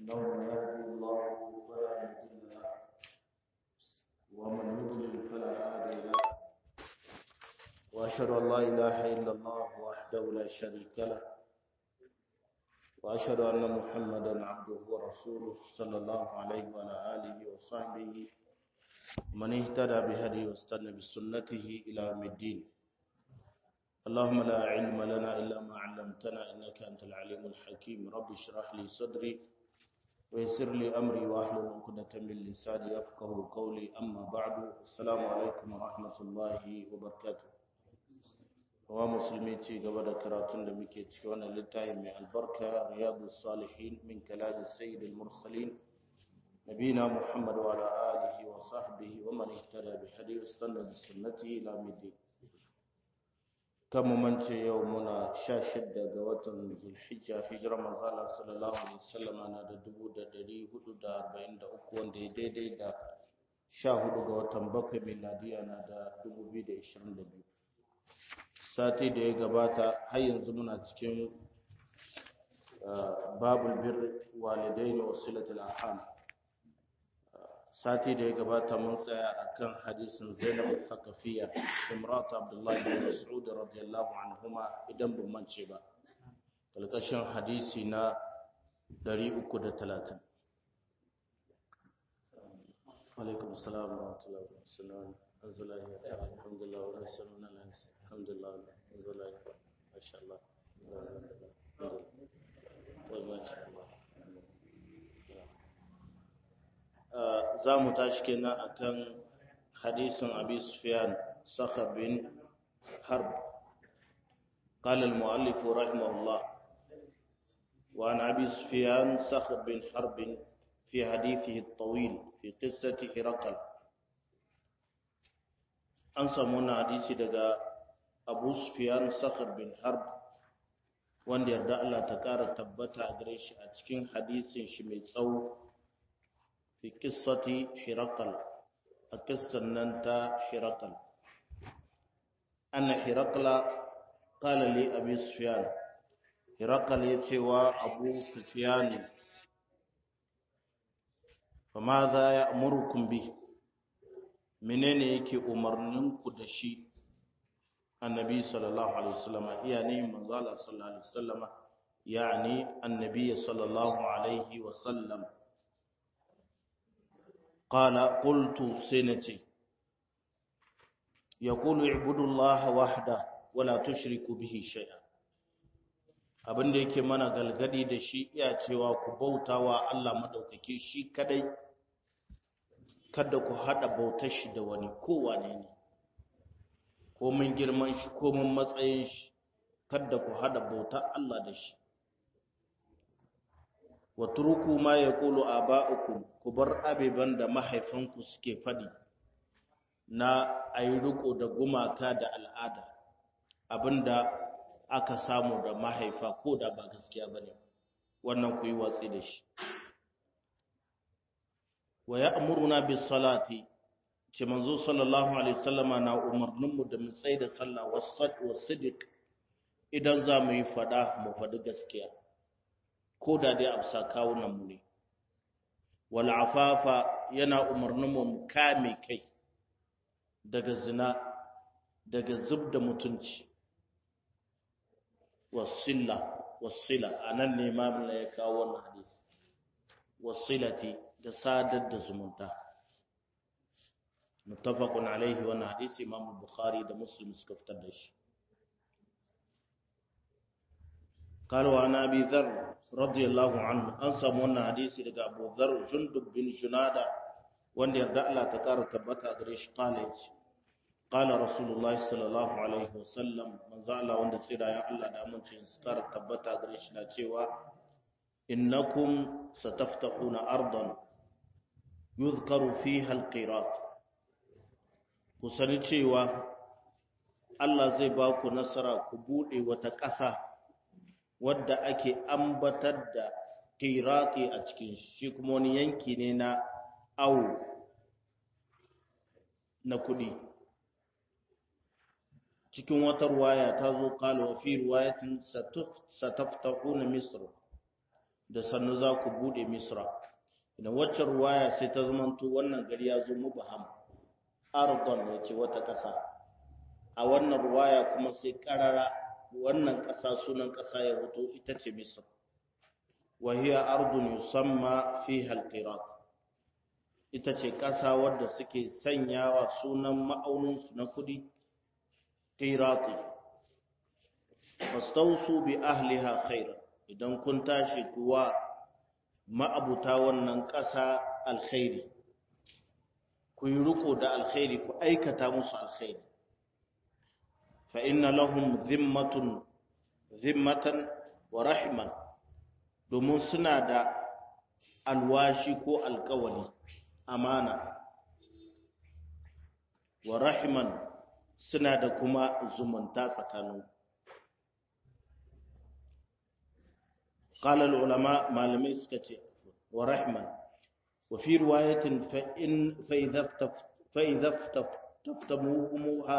إنه من يهدي الله فلا مضل له ومن يضلل فلا هادي له وأشهد أن لا إله إلا الله وحده لا شريك له وأشهد أن محمدا عبده ورسوله صلى الله عليه وعلى آله وصحبه من اهتدى بهديه واستنى بسنته إلى يوم الدين اللهم لا علم لنا إلا ما علمتنا إنك أنت العليم الحكيم رب اشرح لي صدري ويسر لي أمري واحلل عقدة من لساني يفقه قولي أما بعد السلام عليكم ورحمة الله وبركاته wa musulmi ci gaba da karatun da muke ciki wannan littafi mai albarka riyadu salihin min kalami sayyidil mursalin nabina muhammad wa ala alihi wa sahbihi wa man ihtada bi hadi wastanna bi sunnati ila midin kan mu mance yau muna 16 ga watan zulhijja hijira manzo Allah sallallahu alaihi wasallam na da 1443 wanda ya daidai da 14 ga watan bakwai miladiya na da 2022 sati da ya gabata har yanzu muna cikin babul bir walidain wa silatul arham sati da ya gabata mun tsaya akan hadisin Zainab al-Thaqafiyya imrat Abdullah bin Mas'ud radiyallahu anhuma idan ban mance ba kalkashin hadisi na 330 alaikum assalam wa rahmatullahi wa barakatuh الزلاهي الحمد لله ورسولنا الحمد لله الزلاهي ما شاء الله طيب ما شاء الله za mu tashi kenan akan hadisin abi sufyan sakhar bin harb قال المؤلف رحمه الله وعن أبي سفيان صخر بن حرب في حديثه الطويل في قصة هرقل an samu wannan hadisi daga abu sufyan sakhar bin harb wanda yarda Allah ta ƙara tabbata a gare shi a cikin hadisin shi mai tsawo fi qissati hirakal a kissan nan ta hirakal anna hirakala qala li abi sufyan hirakal ya ce wa abu sufyan fa ma za ya amurukum bihi menene yake umarninku da shi annabi sallallahu alaihi wasallam yani manzo Allah sallallahu alaihi wasallam yani annabi sallallahu alaihi wasallam qala qultu sinati yaqulu ibudu Allah wahda wala tushriku bihi shay'a abinda yake mana galgadi da shi iya cewa ku bautawa Allah madaukake shi kadai kada ku haɗa bautar shi da wani kowane ne ko mun girman shi ko mun matsayin shi kada ku haɗa bautar Allah da shi wa turku ma yaqulu aba'ukum ku bar abeban da mahaifanku suke fadi na ayi riko da gumaka da al'ada abinda aka samu da mahaifa ko da ba gaskiya bane wannan ku yi watsi da shi wa ya'muruna bis salati ce manzo sallallahu alaihi wasallama na umarninmu da mu tsaye da sallah wasad wasidiq idan za mu yi fada mu fadi gaskiya ko da dai amsa kawunan mu ne wal afafa yana umarninmu mu kame kai daga zina daga zubda mutunci wasilla wasila anan ne ma ya kawo wannan hadisi wasilati da sadar da zumunta muttafaqun alaihi wannan hadisi imam bukhari da muslim suka fitar da shi قال وعن ابي ذر رضي الله عنه an samu wannan hadisi daga Abu Dharr Jundub bin Junada wanda yarda Allah ta kara tabbata gare shi kala yace qala rasulullahi sallallahu alaihi wasallam manzo Allah wanda tsira ya Allah da amincin su kara tabbata gare shi na cewa innakum sataftahuna ardan yuzkaru fiha alqirat ku sani cewa Allah zai ba ku nasara ku bude wata ƙasa wadda ake ambatar da qirati a cikin shi kuma wani yanki ne na awo na kudi cikin wata ruwaya ta zo kala wa fi ruwayatin sataftahuna misr da sannu za ku bude misra idan waccan ruwaya sai ta zamanto wannan gari ya zo mubaham ardon ya ce wata ƙasa a wannan ruwaya kuma sai ƙarara wannan ƙasa sunan ƙasa ya hoto ita ce misra wahiya ardun yusamma fi halqirat ita ce ƙasa wadda suke sanyawa sunan ma'auninsu na kudi qirati fastausu bi ahliha khairan idan kun tashi kuwa ma'abuta wannan ƙasa alkhairi ku yi riko da alkhairi ku aikata musu alkhairi fa inna lahum zimmatun zimmatan wa rahiman domin suna da alwashi ko alkawali amana wa rahiman suna da kuma zumunta tsakanin قال العلماء malamai suka ce wa rahman wa fi riwayatin fa in fa idha fa idha taftamuha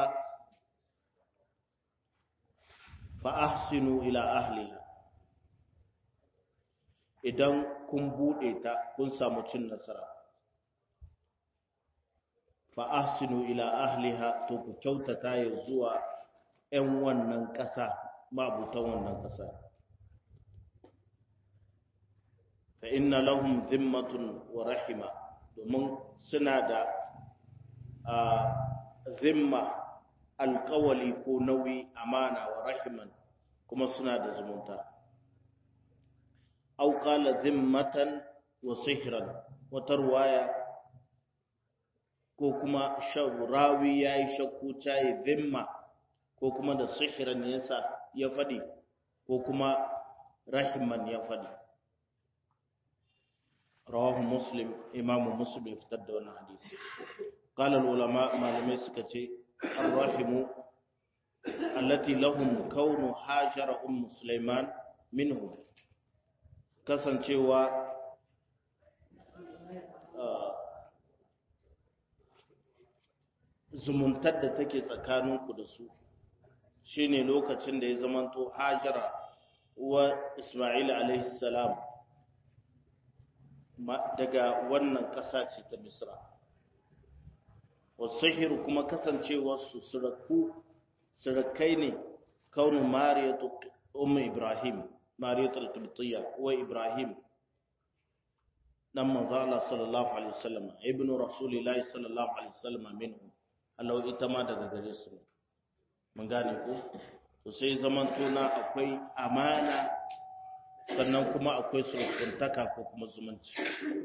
fa ahsinu ila ahliha idan kun bude ta kun samu cin nasara fa ahsinu ila ahliha to ku kyautata ya zuwa 'yan wannan ƙasa mabutan wannan ƙasa fa inna lahum zimmatun wa rahima domin suna da zimma alkawali ko nauyi amana wa rahiman kuma suna da zumunta au qala zimmatan wa sihran wata ruwaya ko kuma rawi yayi shakku tayi zimma ko kuma da sihran yasa ya fadi ko kuma rahiman ya fadi رواه مسلم إمام مسلم افتد وانا حديث قال العلماء ما لم يسكتي الرحم التي لهم كون هاجر أم سليمان منهم كسن cewa zumuntar da take tsakaninku da su shine lokacin da ya zamanto hajara wa Ismail alaihi salam daga wannan ƙasa ce ta Misra. Wasahir kuma kasancewarsu suraku, surakai ne kaunin Mariyatu Ummu Ibrahim, Mariyatu al-Qibtiyya wa Ibrahim, dan manzo Allah sallallahu alaihi wasallam, ibn Rasulillahi sallallahu alaihi wasallam minhum. Allah ita ma daga gare su ne. Mun gane ko? To sai zaman tona akwai amana sannan kuma akwai surukuntaka ko kuma zumunci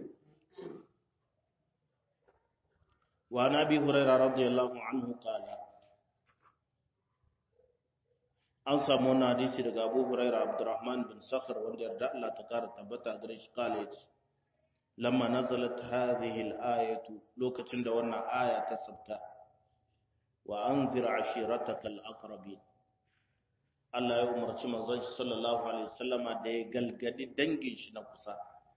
wa nabi hurairah radiyallahu anhu qala an samu wannan hadisi daga Abu Hurairah Abdurrahman bin Sakhr wanda yarda Allah ta kara tabbata gare shi kale yace lamma nazalat hadhihi al-ayatu lokacin da wannan aya ta sabta wa anzir ashirataka al-aqrabin Allah ya umarci manzon shi sallallahu alaihi wasallama da ya galgadi dangin shi na kusa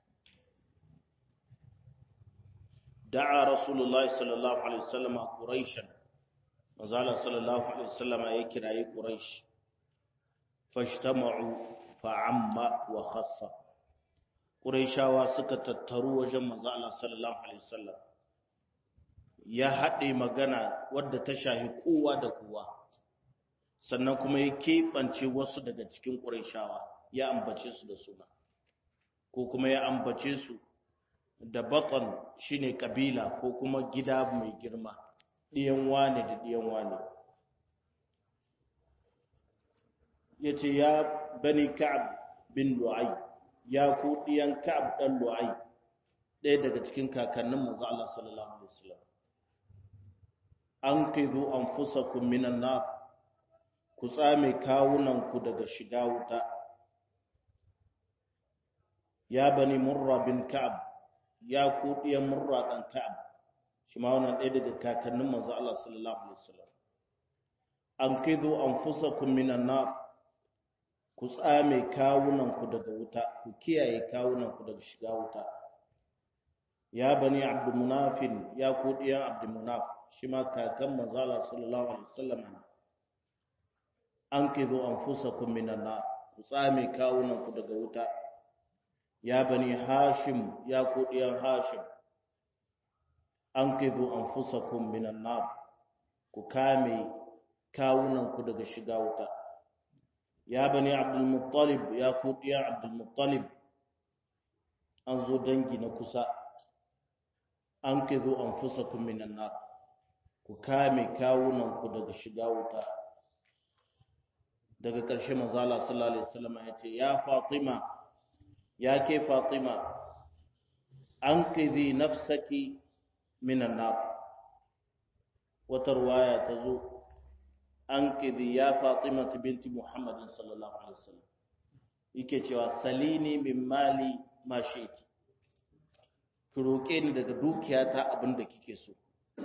da'a rasulullahi sallallahu alaihi wasallama quraishan manzon sallallahu alaihi wasallama ya kirayi quraish fashtama'u fa'amma wa khassa quraishawa suka tattaru wajen manzon Allah sallallahu alaihi wasallam ya haɗe magana wadda ta shahi kowa da kowa sannan kuma ya keɓance wasu daga cikin ƙurayshawa ya ambace su da suna ko kuma ya ambace su da baƙon shine ƙabila ko kuma gida mai girma ɗiyan wane da ɗiyan wane ya ce ya bani ka'ab bin lu'ai ya ku ɗiyan ka'ab ɗan lu'ai ɗaya daga cikin kakannin manzo Allah sallallahu alaihi wasallam an kizu anfusakum minan nar ku tsame kawunanku daga shiga wuta ya bani murra bin ka'ab ya ku ɗiyan murra ɗan ka'ab shi ma wannan ɗaya daga kakannin manzo Allah sallallahu alaihi wasallam an kidu anfusakum minan nar ku tsame kawunanku daga wuta ku kiyaye kawunanku daga shiga wuta ya bani abdul munafin ya ku ɗiyan abdul munaf shi ma kakan manzo Allah sallallahu alaihi wasallam an kidu anfusakum minan nar ku tsame kawunanku daga wuta ya bani hashim ya kudiyan hashim anqidhu anfusakum minan nar ku kame kawunan ku daga shiga wuta ya bani abdul muttalib ya kudiyan abdul muttalib an zo dangi na kusa anqidhu anfusakum minan nar ku kame kawunan ku daga shiga wuta daga ƙarshe manzala sallallahu alaihi wasallam ya ce ya fatima ya ke fatima an kizi nafsaki minan nar wata ruwaya ta zo an kizi ya fatima binti muhammadin sallallahu alaihi wasallam yake cewa salini min mali ma shi'ti ki roƙe ni daga dukiyata abinda kike so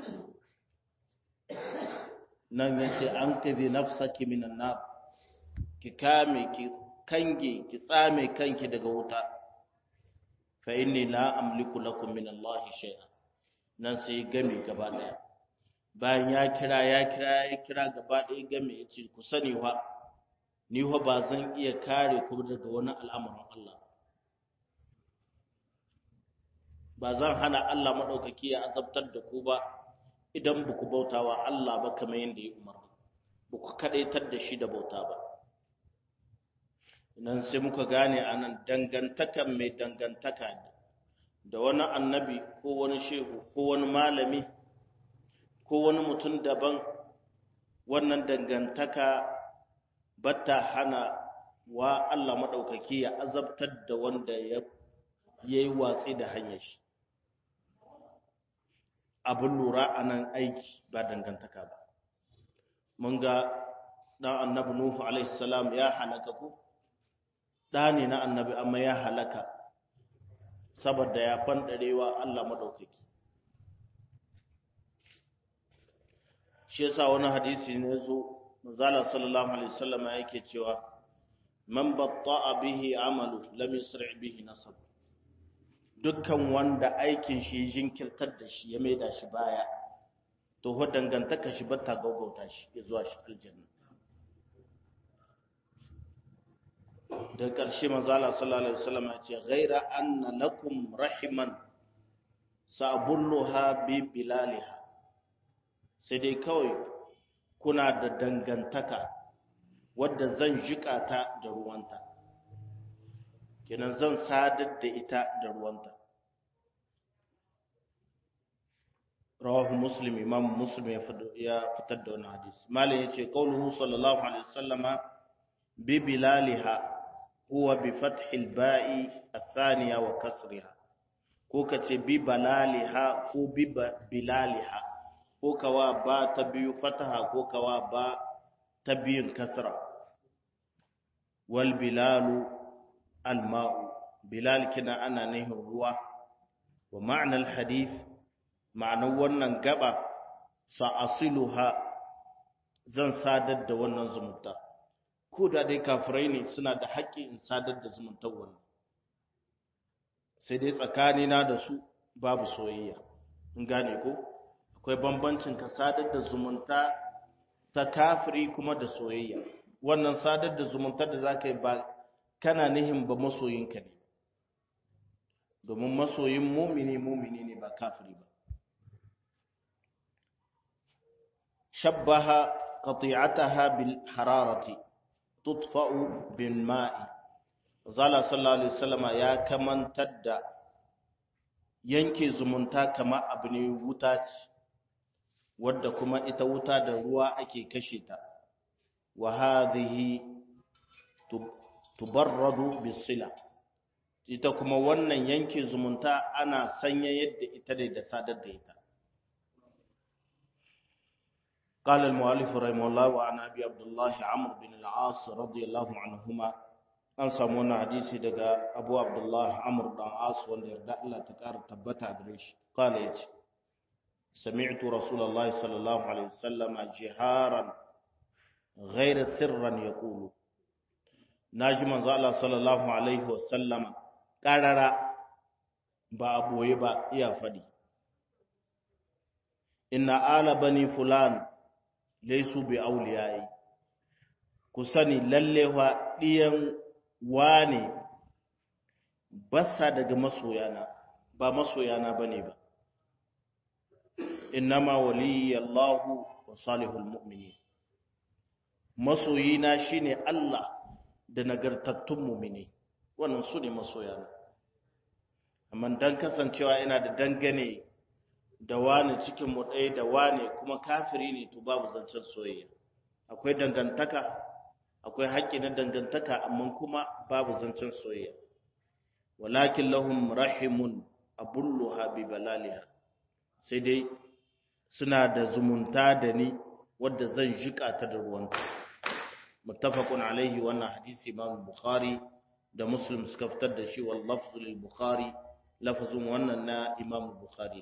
nan yace an kizi nafsaki minan nar ki kame ki kange ki tsame kanki daga wuta fa inni la amliku lakum min Allah shay'a nan sai game gaba daya bayan ya kira ya kira ya kira gaba daya game yace ku sani wa ni fa ba zan iya kare ku daga wani al'amarin Allah ba zan hana Allah madaukaki ya azabtar da ku ba idan ba ku bautawa Allah ba kamar yadda ya umarni ba ku kadaitar da shi da bauta ba nan sai muka gane anan dangantakan mai dangantaka da wani annabi ko wani shehu ko wani malami ko wani mutum daban wannan dangantaka bata hana wa Allah maɗaukaki ya azabtar da wanda ya yi watsi da hanyar shi abin lura a nan aiki ba dangantaka ba mun ga ɗan annabi nuhu alaihi salam ya halaka ku ɗa ne na annabi amma ya halaka saboda ya fanɗarewa Allah maɗaukaki shi yasa wani hadisi ne zo manzala sallallahu alaihi wasallam yake cewa man batta'a bihi amalu lam yusri' bihi nasab dukkan wanda aikin shi jinkirtar da shi ya maida shi baya to ho dangantaka shi bata gaugauta shi zuwa shi aljanna da ƙarshe manzala sallallahu alaihi wasallam ya ce ghaira anna lakum rahiman sa'bulluha bi bilaliha sai dai kawai kuna da dangantaka wadda zan jika ta da ruwanta kenan zan sadar da ita da ruwanta rawahu muslim imam muslim ya fitar da wani hadisi malam yace qauluhu sallallahu alaihi wasallama bi bilaliha huwa bi fathil ba'i athaniya wa kasriha ko kace bi balaliha ko bi bilaliha ko kawa ba ta biyu fataha ko kawa ba ta biyun kasra wal bilalu al ma'u bilal kina ana nihin ruwa wa ma'anar hadith ma'anar wannan gaba sa'asiluha zan sadar da wannan zumunta ko da dai kafirai ne suna da haƙƙi in sadar da zumuntar wannan sai dai tsakanina da su babu soyayya in gane ko akwai bambancin ka sadar da zumunta ta kafiri kuma da soyayya wannan sadar da zumuntar da zaka yi ba kana nihin ba masoyinka ne domin masoyin mumini mumini ne ba kafiri ba shabbaha qati'ataha bil hararati tudfa'u bil ma'i zala sallallahu alaihi wasallama ya kamantar da yanke zumunta kamar abu ne wuta ce wadda kuma ita wuta da ruwa ake kashe ta wa hadhihi tubarradu bisila ita kuma wannan yanke zumunta ana sanya yadda ita ne da sadar da ita قال المؤلف رحمه الله وعن ابي عبد الله عمرو بن العاص رضي الله عنهما an samu wani hadisi daga abu abdullah amur dan as wanda yarda Allah ta ƙara tabbata gare shi kala yace sami'tu rasulullahi sallallahu alaihi wasallam jiharan ghayra sirran yaqulu naji manzo Allah sallallahu alaihi wasallam qarara ba aboye ba iya fadi inna ala bani fulan laysu bi awliyai ku sani lalle wa diyan wane basa daga masoyana ba masoyana bane ba innama waliyallahu wa salihul mu'minin masoyina shine Allah da nagartattun mu'mini wannan su ne masoyana amma dan kasancewa ina da dangane da wani cikin mu ɗaya da wani kuma kafiri ne to babu zancen soyayya akwai dangantaka akwai haƙƙi na dangantaka amma kuma babu zancen soyayya walakin lahum rahimun abulluha bi balaliha sai dai suna da zumunta da ni wadda zan jika ta da ruwanta muttafaqun alaihi wannan hadisi imam bukhari da muslim suka fitar da shi wal lafzu lil bukhari lafzun wannan na imam bukhari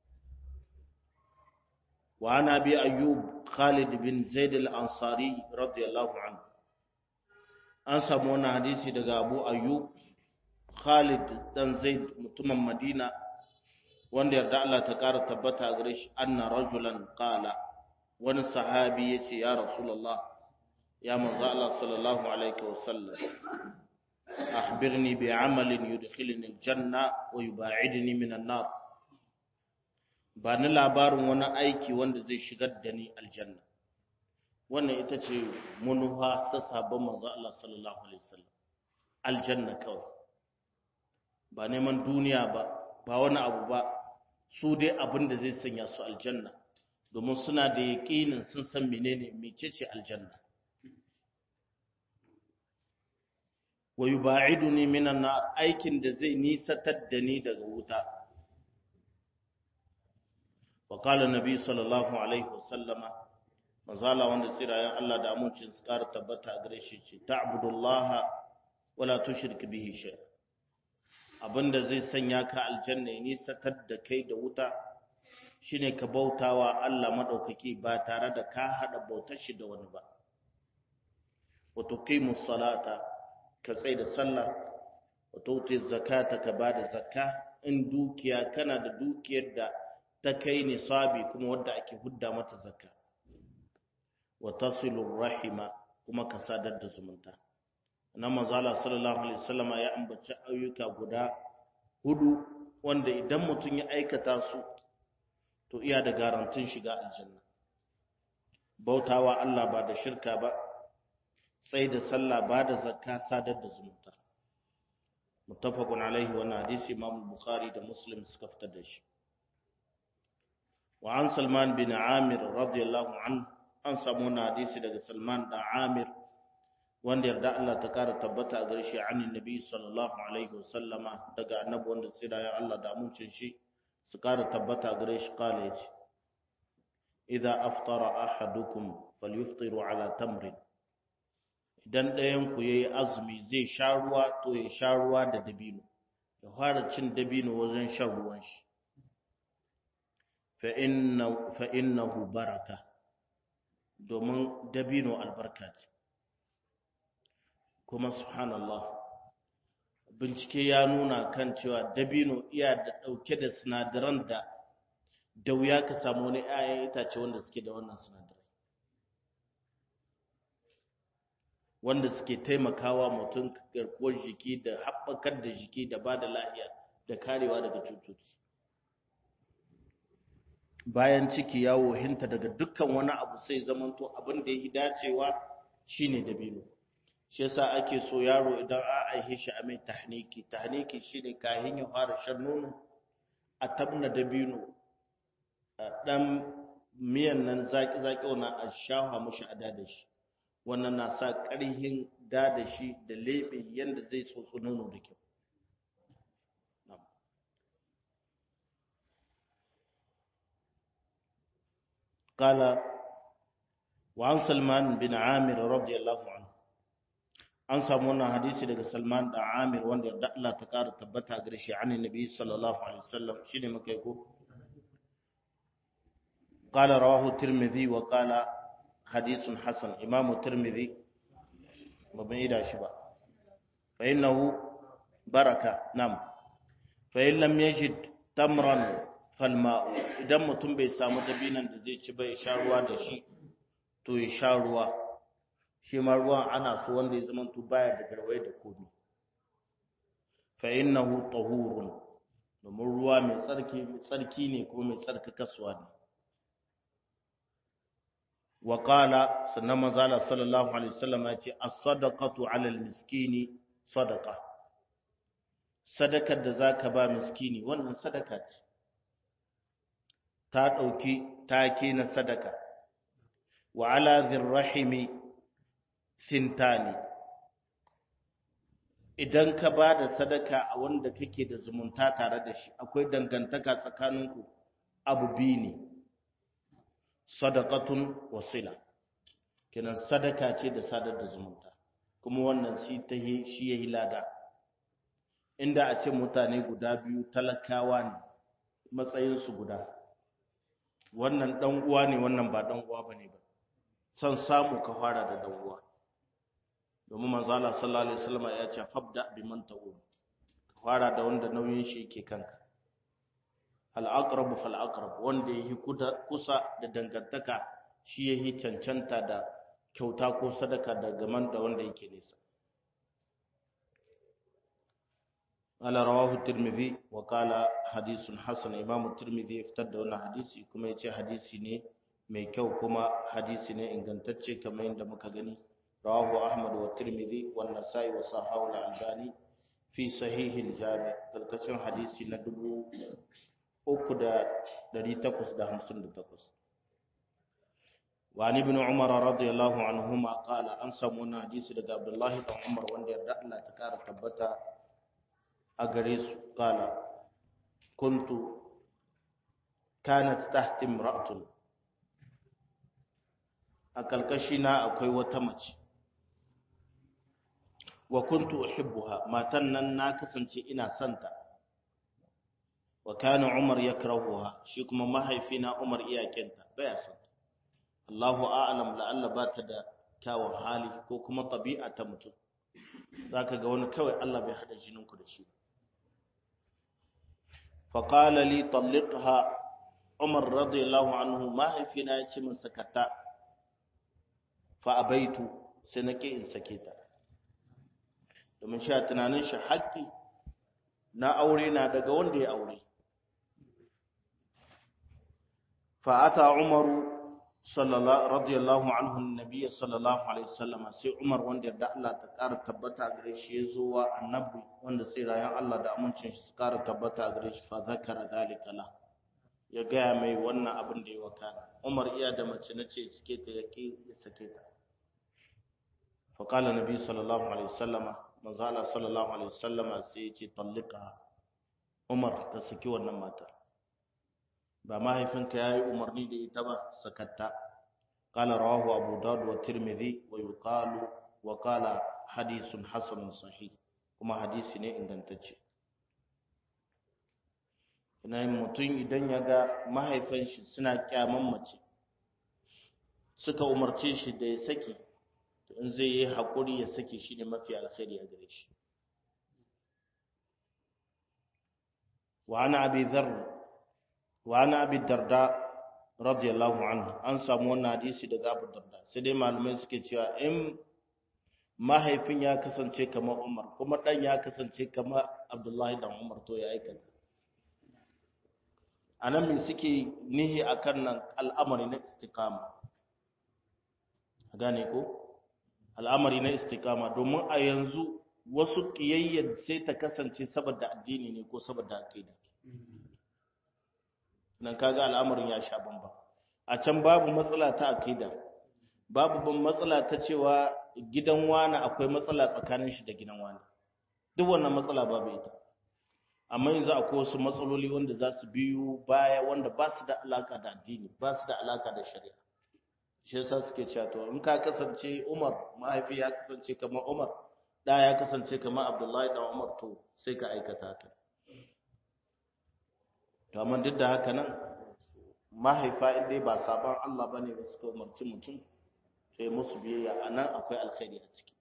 wa ana bi ayyub khalid bin zaid al ansari radiyallahu anhu an samu wannan hadisi daga abu ayyub khalid dan zaid mutumin madina wanda yarda Allah ta ƙara tabbata gare shi anna rajulan qala wani sahabi yace ya rasulullah ya manzo Allah sallallahu alaihi wasallam akhbirni bi amalin yudkhilni aljanna wa yub'idni min an-nar ba ni labarin wani aiki wanda zai shigar da ni aljanna wannan ita ce munuha ta sabon manzo Allah sallallahu alaihi wasallam aljanna kawai ba neman duniya ba ba wani abu ba su dai abin da zai sanya su aljanna domin suna da yaƙinin sun san menene mecece aljanna wa yuba'iduni minan nar aikin da zai nisatar da ni daga wuta wa qala nabi sallallahu alaihi wasallama manzala wanda tsirayen Allah da amincin su ƙara tabbata a gare shi ce ta'budullaha wala tushrik bihi shay abinda zai sanya ka aljanna ya nisatar da kai da wuta shine ka bautawa Allah madaukaki ba tare da ka hada bautar shi da wani ba wa tuqimus salata ka tsai da sallah wa tuti zakata ka bada zakka in dukiya kana da dukiyar da ta kai nisabi kuma wanda ake hudda mata zakka wa tasilu rahima kuma ka sadar da zumunta nan manzala sallallahu alaihi wasallam ya ambaci ayyuka guda hudu wanda idan mutum ya aikata su to iya da garantin shiga aljanna bautawa Allah ba da shirka ba sai da sallah ba da zakka sadar da zumunta muttafaqun alaihi wannan hadisi imam bukhari da muslim suka fitar da shi wa an salman bin amir radiyallahu anhu an samu wannan hadisi daga salman da amir wanda yarda Allah ta kara tabbata a gare shi anin nabi sallallahu alaihi wasallama daga annabi wanda tsira ya Allah da amincin shi su kara tabbata a gare shi kala yace idza aftara ahadukum falyuftiru ala tamrin idan ɗayan ku yayi azumi zai sha ruwa to ya sha ruwa da dabino ya fara cin dabino wajen shan ruwan shi fa inna fa innahu baraka domin dabino albarka ce kuma subhanallah bincike ya nuna kan cewa dabino iya da ɗauke da sinadaran da da wuya ka samu wani 'ya'yan itace wanda suke da wannan sinadarai wanda suke taimakawa mutum garkuwar jiki da haɓakar da jiki da ba da lahiya da karewa daga cututtuki bayan ciki ya wohinta daga dukkan wani abu sai zamanto abin da ya yi dacewa shine dabino shi yasa ake so yaro idan a aihe shi a mai tahniki tahniki shine kahin ya fara shan nono a tabna dabino dan miyan nan zaki zaki wannan a shafa mushi a da shi wannan na sa ƙarhin da shi da lebe yanda zai tsotso nono da kyau قال وعن سلمان بن عامر رضي الله عنه an samu wannan hadisi daga Salman da Amir wanda yarda Allah ta ƙara tabbata gare shi an Nabi sallallahu alaihi wasallam shine muka yi ko qala rawahu Tirmidhi wa qala hadithun hasan Imam Tirmidhi babban ida shi ba fa innahu baraka nam fa in lam yajid tamran falma'u idan mutum bai samu dabinan da zai ci bai sha ruwa da shi to ya sha ruwa shi ma ruwan ana so wanda ya zama to baya da garwaye da komi fa innahu tahurun domin ruwa mai tsarki mai tsarki ne ko mai tsarkakaswa ne wa qala sannan manzala sallallahu alaihi wasallam ya ce as-sadaqatu 'ala al-miskini sadaqa sadakar da zaka ba miskini wannan sadaka ce ta dauki take na sadaka wa 'ala dhirrahimi sintani idan ka ba da sadaka a wanda kake da zumunta tare da shi akwai dangantaka tsakaninku abu biyu ne sadaqatun wasila kenan sadaka ce da sadar da zumunta kuma wannan shi ta shi yayi lada inda a ce mutane guda biyu talakawa ne matsayin su guda wannan dan uwa ne wannan ba dan uwa bane ba san samu ka fara da dan uwa domin manzo Allah sallallahu alaihi wasallam ya ce fabda biman ta'um ka fara da wanda nauyin shi yake kanka al'aqrabu fal aqrab wanda yake kusa da dangantaka shi yake cancanta da kyauta ko sadaka da gaman da wanda yake nesa ala rawahu tirmidhi wa qala hadithun hasan imam tirmidhi fitar da wannan hadisi kuma yace hadisi ne mai kyau kuma hadisi ne ingantacce kamar yadda muka gani rawahu ahmad wa tirmidhi wa nasai wa sahahu al-albani fi sahih al-jami kalkacin hadisi na dubu uku da ɗari takwas da hamsin da takwas wani bin umar radiyallahu anhuma qala an samu wani hadisi daga abdullahi dan umar wanda yarda Allah ta kara tabbata a gare su qala kuntu kanat tahti imra'atun a kalkashina akwai wata mace wa kuntu uhibbuha matan nan na kasance ina santa wa kana umar yakrahuha shi kuma mahaifina umar iyakinta baya son Allahu a'lam la'alla ba ta da kyawun hali ko kuma tabi'a ta mutum zaka ga wani kawai Allah bai hada jininku da shi fa qala li talliqha umar radiyallahu anhu mahaifina ya ce min sakata fa abaitu sai nake in sake ta domin sha tunanin shi haƙƙi na aure na daga wanda ya aure فأتى عمر صلى الله رضي الله عنه النبي صلى الله عليه وسلم سي عمر wanda da Allah ta ƙara tabbata gare shi yazo wa annabi wanda sai rayan Allah da amincin shi ƙara tabbata gare shi fa zakara zalika la ya gaya mai wannan abin da ya wakana Umar iya da mace nace suke ta yake ya sake ta fa qala nabi sallallahu alaihi wasallama manzo Allah sallallahu alaihi wasallama sai ya ce tallika Umar ta saki wannan matar ba mahaifinka ya yi umarni da ita ba sakatta ƙala rawahu abu dawud wa tirmidhi wa yuqalu wa qala hadithun hasanun sahih kuma hadisi ne ingantacce ina mutum idan ya ga mahaifin shi suna kyaman mace suka umarce shi da ya saki to in zai yi haƙuri ya saki shi ne mafi alkhairi a gare shi wa ana abi dharr وعن ابي الدرداء رضي الله عنه an samu wannan hadisi daga Abu Darda sai dai malamai suke cewa in mahaifin ya kasance kamar Umar kuma dan ya kasance kamar Abdullahi dan Umar to ya aikata anan me suke nihi akan nan al'amari na istiqama gane ko al'amari na istiqama domin a yanzu wasu kiyayyar sai ta kasance saboda addini ne ko saboda aqida nan kaga al'amarin ya sha bamba a can babu matsala ta akida babu ban matsala ta cewa gidan wani akwai matsala tsakanin shi da gidan wani duk wannan matsala babu ita amma yanzu akwai wasu matsaloli wanda za su biyu baya wanda ba su da alaka da addini ba su da alaka da shari'a shi yasa suke cewa to in ka kasance Umar mahaifi ya kasance kamar Umar da ya kasance kamar Abdullahi da Umar to sai ka aikata haka to amma duk da haka nan mahaifa in dai ba sabon Allah bane ba suka umarci mutum sai musu biyayya anan akwai alkhairi a ciki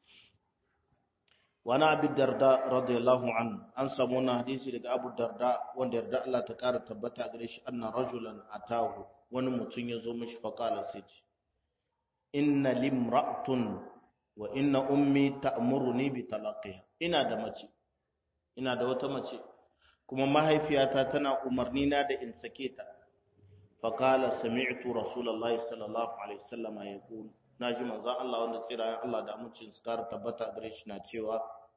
wani abu darda radiyallahu an an samu wani hadisi daga abu darda wanda yarda Allah ta kara tabbata gare shi anna rajulan atahu wani mutum ya zo mishi faqala sai ce inna limra'atun wa inna ummi ta'muruni bi talaqiha ina da mace ina da wata mace kuma mahaifiyata tana umarni na da in sake ta faqala sami'tu rasulullahi sallallahu alaihi wasallam yaqul naji manzon Allah wanda tsira Allah da amincin su kar tabbata gare shi na cewa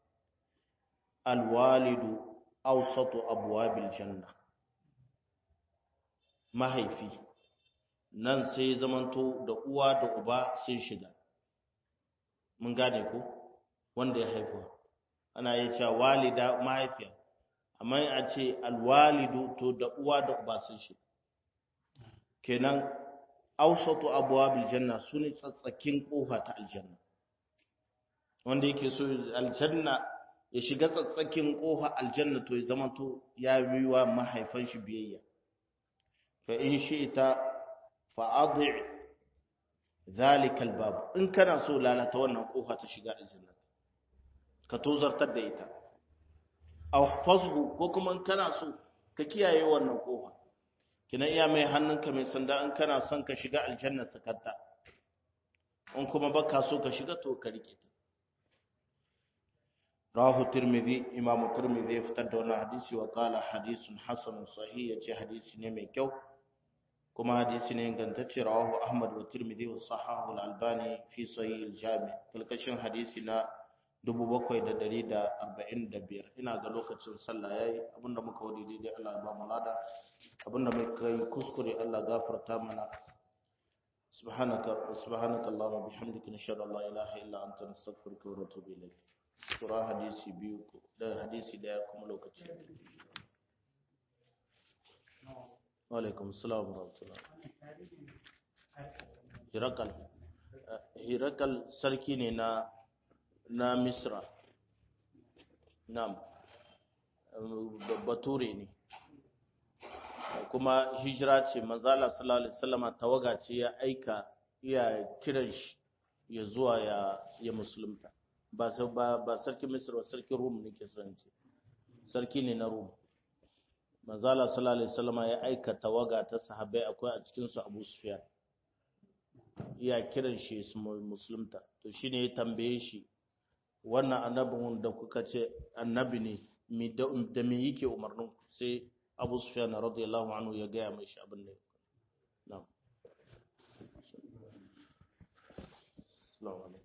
alwalidu awsatu abwabil janna mahaifi nan sai zamanto da uwa da uba sun shiga mun gane ko wanda ya haifa ana yi cewa walida mahaifiya amma a ce alwalidu to da uwa da uba sun shiga kenan ausatu abwabil janna sune tsatsakin kofa ta aljanna wanda yake so aljanna ya shiga tsatsakin kofa aljanna to ya zamanto ya yi wa mahaifan shi biyayya fa in shi'ta fa adhi zalika albab in kana so lalata wannan kofa ta shiga aljanna ka tozartar da ita aw fazhu ko kuma in kana so ka kiyaye wannan kofa kina iya mai hannunka mai sanda in kana son ka shiga aljanna sakatta in kuma baka so ka shiga to ka rike ta rawahu tirmidhi imam tirmidhi ya fitar da wannan hadisi wa qala hadithun hasan sahih yace hadisi ne mai kyau kuma hadisi ne ingantacce rawahu ahmad wa tirmidhi wa sahahu al-albani fi sahih al-jami kalkashin hadisi na 7145 ina ga lokacin sallah yayi abinda muka wadi daidai Allah ya ba mu lada abinda muka yi kuskure Allah gafarta mana subhanaka subhanaka allahumma bihamdika nashhadu an la ilaha illa anta nastaghfiruka wa natubu ilayk sura hadisi biyu da hadisi daya kuma lokaci wa alaikum assalam wa rahmatullah hirakal hirakal sarki ne na na misra nam bature ne kuma hijira ce manzala sallallahu alaihi wasallama tawaga ce ya aika iya kiran shi ya zuwa ya ya musulunta ba ba ba sarki misra sarki rum ne ke son ce sarki ne na rum manzala sallallahu alaihi wasallama ya aika tawaga ta sahabbai akwai a cikin su Abu Sufyan iya kiran shi su musulunta to shine ya tambaye shi wannan annabin da kuka ce annabi ne da me yake umarnin ku sai Abu Sufyan radiyallahu anhu ya gaya mai shi abin ne na'am assalamu alaikum